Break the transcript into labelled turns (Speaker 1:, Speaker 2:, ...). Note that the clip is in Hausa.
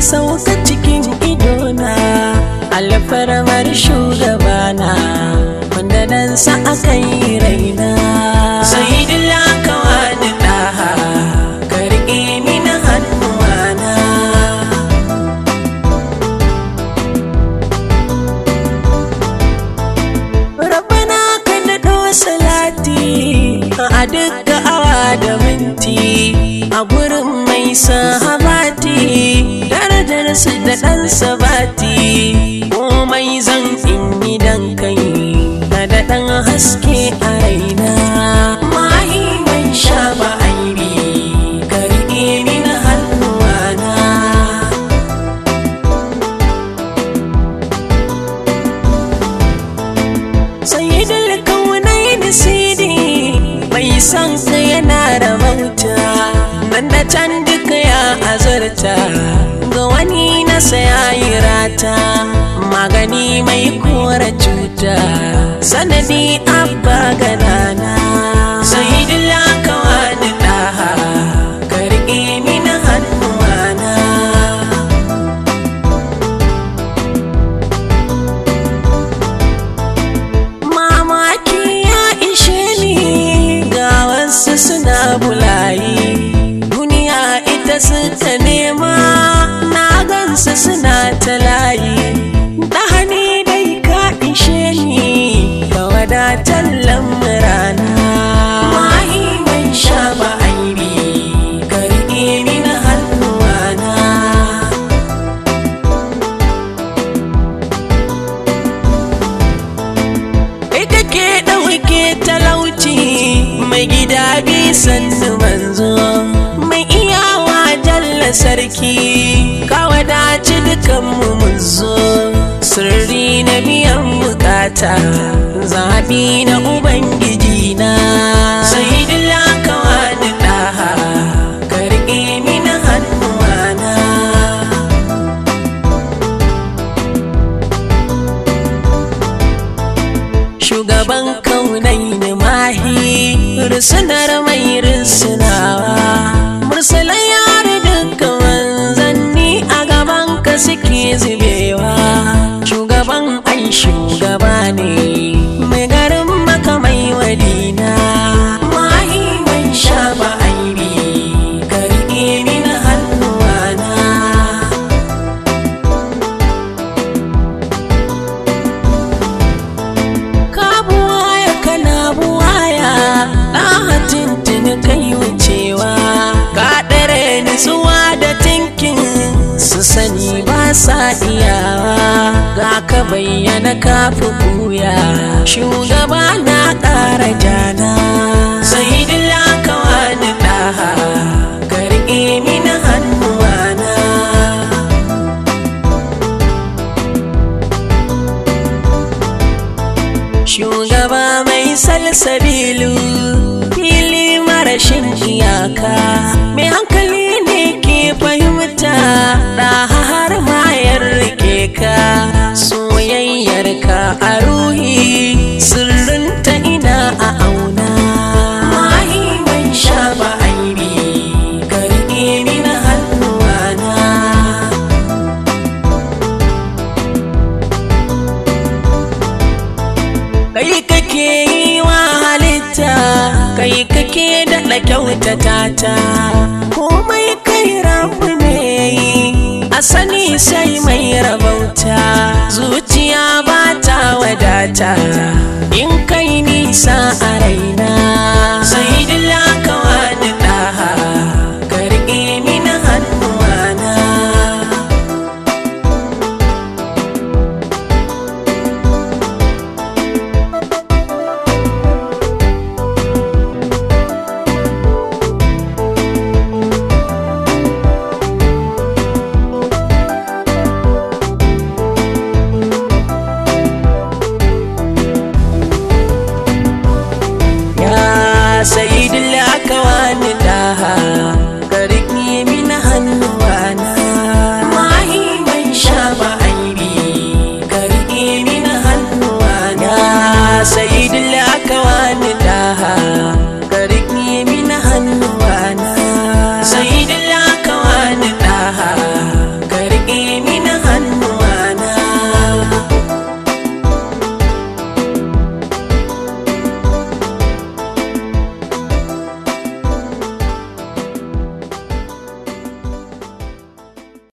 Speaker 1: sauka cikin idona alfarmar shugabana wanda nan sa aka yi raina sai dila kawani ɗaha karɓe mini hannuwana Rabbana ka daɗo salati a dukka awa da minti a gurin mai sahabati darajar su da ɗan sabati komai zan in yi dan kai na da ɗan haske a raina mahi mai sha ba aibi ka riƙe mini hannuwana sayyidul kaunaini sidi mai son ka yana rabauta nan da can duka ya azurta ga wani nasa ya yi rata magani mai kora cuta sanadi abba ganana sayyidul kawani ɗaha ka riƙe mini hannuwana mamaki ya ishe ni ga wasu suna bulayi duniya ita suka nema na gansu suna ta layi ɗahani dai ka ishe ni ka wadatar lamurana mahi mai sha ba aibi ka riƙe mini hannuwana kai kake ɗauke talauci mai gida bisan manzo mai iyawa jalla sarki ka wadaci dukanmu mun zo sirri na biyan bukata zaɓi na ubangiji na sai dila kawani ɗaha ka riƙe mini hannuwana shugaban kaunai ne mahi rusunar mai rusunawa mursalai yare duka manzanni a gaban ka suke zubewa shugaban ai shugaba ne mai garin maka mai wadina mahi mai sha ba aibi ka riƙe mini hannuwana ka buwaya kana buwaya na tintini kai wucewa ka ɗare nutsuwa da tinkin su sani ba sa iyawa ga ka bayyana ka fi buya shugaba na ƙara jana sai dila ka wani ɗaha ka riƙe mini hannuwana shugaba mai salsabilu fili marashin iyaka mai hankali ne ke fahimta da har mayar rike ka soyayyar ka a ruhi sirrin ta ina a auna mahi mai sha ba aibi ka riƙe mini hannuwana kai kake yi wa halitta kai kake daɗa kyautata ta komai kai rabu ne a sani sai mai rabauta zuciya ba ta wadata in kai nisa a raina